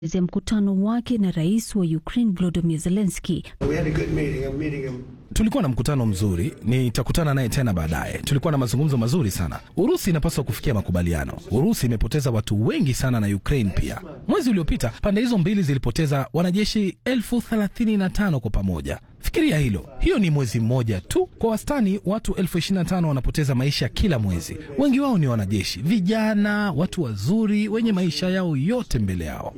ya mkutano wake na rais wa Ukraine Volodymyr Zelensky. Tulikuwa na mkutano mzuri, nitakutana naye tena baadaye. Tulikuwa na mazungumzo mazuri sana. Urusi inapaswa kufikia makubaliano. Urusi imepoteza watu wengi sana na Ukraine pia. Mwezi uliopita pande hizo mbili zilipoteza wanajeshi elfu thelathini na tano kwa pamoja. Fikiria hilo, hiyo ni mwezi mmoja tu. Kwa wastani watu elfu ishirini na tano wanapoteza maisha kila mwezi. Wengi wao ni wanajeshi vijana, watu wazuri wenye maisha yao yote mbele yao.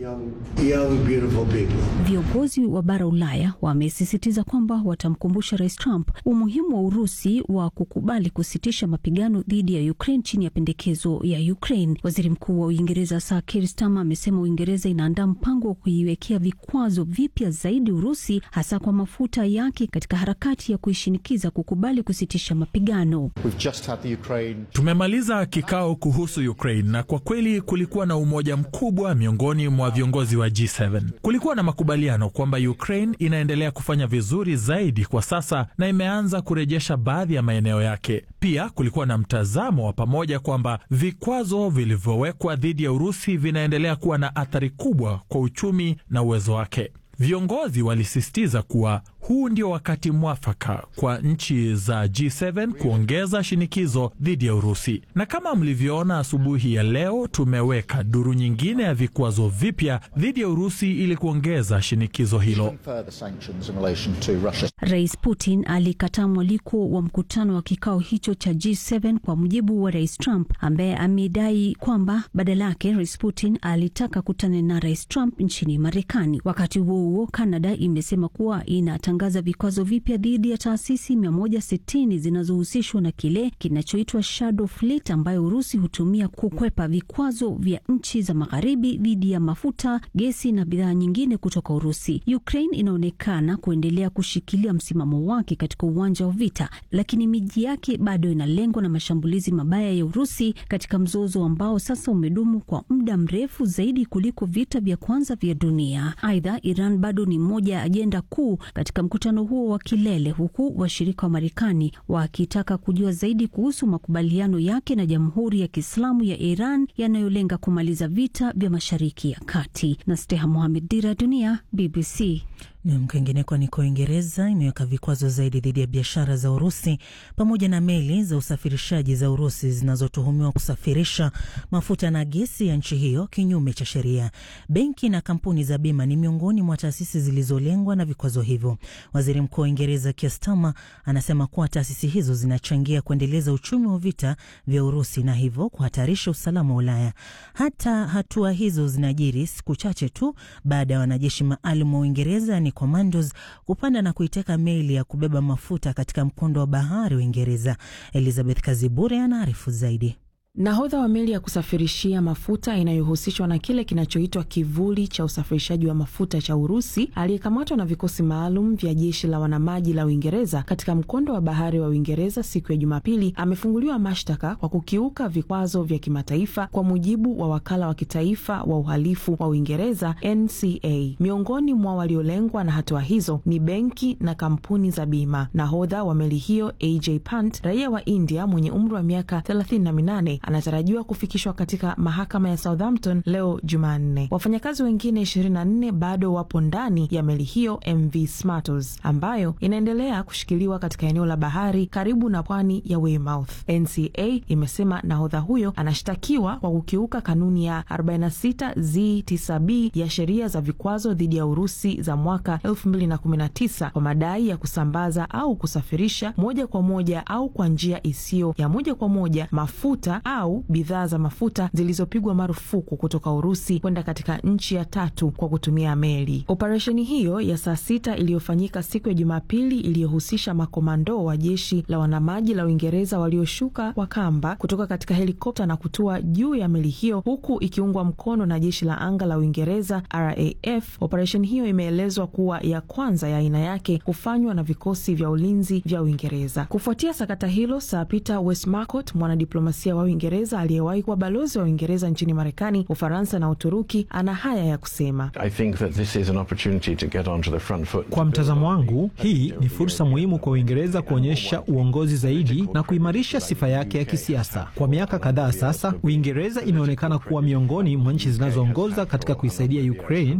Viongozi wa bara Ulaya wamesisitiza kwamba watamkumbusha Rais Trump umuhimu wa Urusi wa kukubali kusitisha mapigano dhidi ya Ukraine chini ya pendekezo ya Ukraine. Waziri Mkuu wa Uingereza Sir Keir Starmer amesema Uingereza inaandaa mpango wa kuiwekea vikwazo vipya zaidi Urusi, hasa kwa mafuta yake katika harakati ya kuishinikiza kukubali kusitisha mapigano. Ukraine... Tumemaliza kikao kuhusu Ukraine na kwa kweli kulikuwa na umoja mkubwa miongoni mwa viongozi wa G7. Kulikuwa na makubaliano kwamba Ukraine inaendelea kufanya vizuri zaidi kwa sasa na imeanza kurejesha baadhi ya maeneo yake. Pia kulikuwa na mtazamo wa pamoja kwamba vikwazo vilivyowekwa dhidi ya Urusi vinaendelea kuwa na athari kubwa kwa uchumi na uwezo wake. Viongozi walisisitiza kuwa huu ndio wakati mwafaka kwa nchi za G7 kuongeza shinikizo dhidi ya Urusi. Na kama mlivyoona asubuhi ya leo, tumeweka duru nyingine ya vikwazo vipya dhidi ya Urusi ili kuongeza shinikizo hilo. Rais Putin alikataa mwaliko wa mkutano wa kikao hicho cha G7 kwa mujibu wa Rais Trump ambaye amedai kwamba badala yake Rais Putin alitaka kutana na Rais Trump nchini Marekani. Wakati huo huo, Canada imesema kuwa inatangaza vikwazo vipya dhidi ya taasisi 160 zinazohusishwa na kile kinachoitwa Shadow Fleet ambayo Urusi hutumia kukwepa vikwazo vya nchi za magharibi dhidi ya mafuta, gesi na bidhaa nyingine kutoka Urusi. Ukraine inaonekana kuendelea kushikilia msimamo wake katika uwanja wa vita, lakini miji yake bado inalengwa na mashambulizi mabaya ya Urusi katika mzozo ambao sasa umedumu kwa muda mrefu zaidi kuliko vita vya kwanza vya dunia. Aidha, Iran bado ni moja ya ajenda kuu katika mkutano huo wa kilele, huku washirika wa Marekani wakitaka kujua zaidi kuhusu makubaliano yake na Jamhuri ya Kiislamu ya Iran yanayolenga kumaliza vita vya Mashariki ya Kati. na Steha Mohamed, Dira ya Dunia, BBC. Ni kwingineko niko Uingereza imeweka vikwazo zaidi dhidi ya biashara za Urusi pamoja na meli za usafirishaji za Urusi zinazotuhumiwa kusafirisha mafuta na gesi ya nchi hiyo kinyume cha sheria. Benki na kampuni za bima ni miongoni mwa taasisi zilizolengwa na vikwazo hivyo. Waziri Mkuu wa Uingereza Keir Starmer anasema kuwa taasisi hizo zinachangia kuendeleza uchumi wa vita vya Urusi na hivyo kuhatarisha usalama wa Ulaya. Hata hatua hizo zinajiri siku chache tu baada ya wanajeshi maalum wa Uingereza ni Commandos kupanda na kuiteka meli ya kubeba mafuta katika mkondo wa bahari wa Uingereza. Elizabeth Kazibure anaarifu zaidi. Nahodha wa meli ya kusafirishia mafuta inayohusishwa na kile kinachoitwa kivuli cha usafirishaji wa mafuta cha Urusi aliyekamatwa na vikosi maalum vya jeshi la wanamaji la Uingereza katika mkondo wa bahari wa Uingereza siku ya Jumapili amefunguliwa mashtaka kwa kukiuka vikwazo vya kimataifa kwa mujibu wa wakala wa kitaifa wa uhalifu wa Uingereza NCA. Miongoni mwa waliolengwa na hatua hizo ni benki na kampuni za bima. Nahodha wa meli hiyo AJ Pant, raia wa India mwenye umri wa miaka 38 anatarajiwa kufikishwa katika mahakama ya Southampton leo Jumanne. Wafanyakazi wengine 24 bado wapo ndani ya meli hiyo MV Smartos ambayo inaendelea kushikiliwa katika eneo la bahari karibu na pwani ya Weymouth. NCA imesema nahodha huyo anashtakiwa kwa kukiuka kanuni ya 46 Z9B ya sheria za vikwazo dhidi ya Urusi za mwaka 2019 kwa madai ya kusambaza au kusafirisha moja kwa moja au kwa njia isiyo ya moja kwa moja mafuta au bidhaa za mafuta zilizopigwa marufuku kutoka Urusi kwenda katika nchi ya tatu kwa kutumia meli. Operesheni hiyo ya saa sita iliyofanyika siku ya Jumapili iliyohusisha makomando wa jeshi la wanamaji la Uingereza walioshuka kwa kamba kutoka katika helikopta na kutua juu ya meli hiyo huku ikiungwa mkono na jeshi la anga la Uingereza RAF. Operesheni hiyo imeelezwa kuwa ya kwanza ya aina yake kufanywa na vikosi vya ulinzi vya Uingereza. Kufuatia sakata hilo, Sir Peter Westmacott, mwanadiplomasia wa Uingereza aliyewahi kuwa balozi wa Uingereza nchini Marekani, Ufaransa na Uturuki, ana haya ya kusema. Kwa mtazamo wangu, hii ni fursa muhimu kwa Uingereza kuonyesha uongozi zaidi na kuimarisha sifa yake ya kisiasa. Kwa miaka kadhaa sasa, Uingereza imeonekana kuwa miongoni mwa nchi zinazoongoza katika kuisaidia Ukraine